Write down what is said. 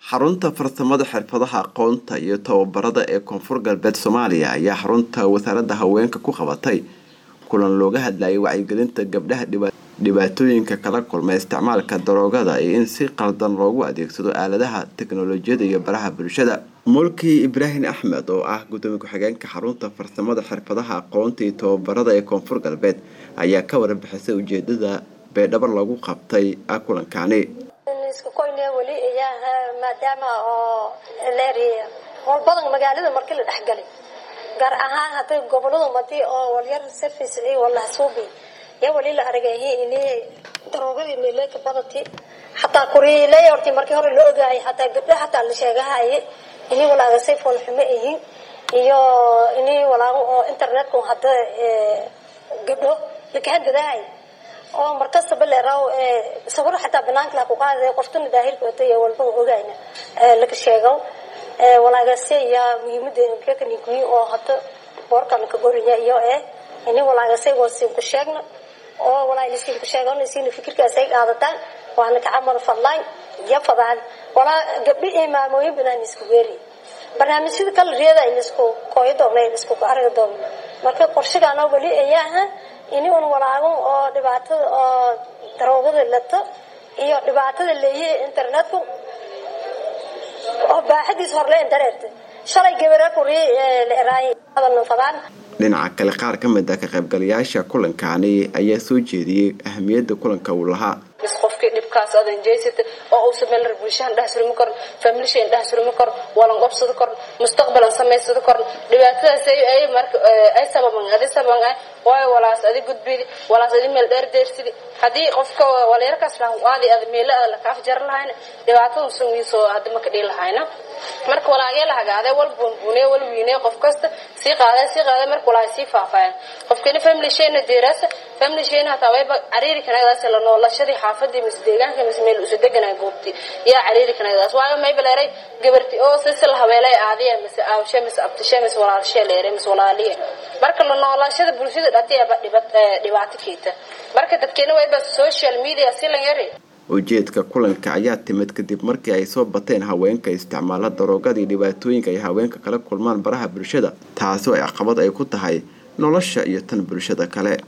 xarunta farsamada xirfadaha aqoonta iyo tababarada ee koonfur galbeed soomaaliya ayaa xarunta wasaaradda haweenka ku qabatay kulan looga hadlayay wacyigelinta gabdhaha dhibaatooyinka kala kulma isticmaalka daroogada iyo in si qaldan loogu adeegsado aaladaha teknolojiyada iyo baraha bulshada mulki ibraahim axmed oo ah gudoomiye ku-xigeenka xarunta farsamada xirfadaha aqoonta iyo tababarada ee koonfur galbeed ayaa ka warbixisay ujeedada beedhabo lagu qabtay kulankani weli maadaama oo leeriya howl badan magaalada markii la dhexgalay gaar ahaan hadday gobolada madi oo walyar service iyo walahsuubi yaa weli la argayay ini daroogadii meeleka badati xataa kuriiley horti markii hore la ogaayay xataa gabdho xataa la sheegahaye ini walaaga say foolxumo ihiin iyo ini walaago oo internetka hadda gabdho lakahandadahay oo markastaba leeraw sawir xataa banaanka la ku qaaday qoftuna daahirka watay walba ogayna laga sheego walaagase ya muhiimada kakanigoy oo hada boorkan ka goriya iyo eh ini walaagase wasiin ku sheegna oo walaalisiin ku sheegana siina fikirkaas ay qaadataan waana ka camal fadlaan iyo fadaan walaa gabdhi iyo maamooyin banaan isku weeri barnaamijyada kala reeda in isku kooyo doona in isku arag doona marka qorshagaan wali ayaa ini un walaago oo dhibaatada oo daroogada lato iyo dhibaatada leeyahay internetku oo baaxadiis horleen dareerta shalay gabara kuri leeraay hadalna fadaan dhinaca kale qaar ka mid ah ka qaybgalayaasha kulankani ayaa soo jeediyey ahamiyadda kulanka uu lahaa bis qofkii dhibkaas adan jeysata oo uusan meel bulshahan dhex surmi karin familishan dhex surmi karin walan qobsado karin mustaqbalan samaysado karin dhibaatadaas ay marka ay sababan adi sababan ah waayo walaas adi gudbidi walaas adi meel dheer deersidi haddii qofka waleerkaas lahan aadi ada meelo ada laka afjar lahayna dhibaatada sungiisoo hadda maka dhihi lahayna marka walaagee la hagaade wal buunbuune wal wiine qof kasta sii qaada sii qaada marka walaa sii faafaayan qofkina family shayna deerasa family shayna hataa wayba cariiri kanagadaas la noolashadii xaafadii mise deegaanka mise meel usa deganaa goobti yaa cariiri kanagadaas waayo mayba leeray gabarti oo sisi la habeelay aadiya mise aawshe mise abtishe mise walaalshe leeray mise walaaliya marka la noolashada bulshada dhatiaba dhibaato keeta marka dadkeena wayba social media si la yari ujeedka kulanka ayaa timid kadib markii ay soo bateen haweenka isticmaala daroogada iyo dhibaatooyinka ay haweenka kala kulmaan baraha bulshada taasi oo ay caqabad ay ku tahay nolosha iyo tan bulshada kale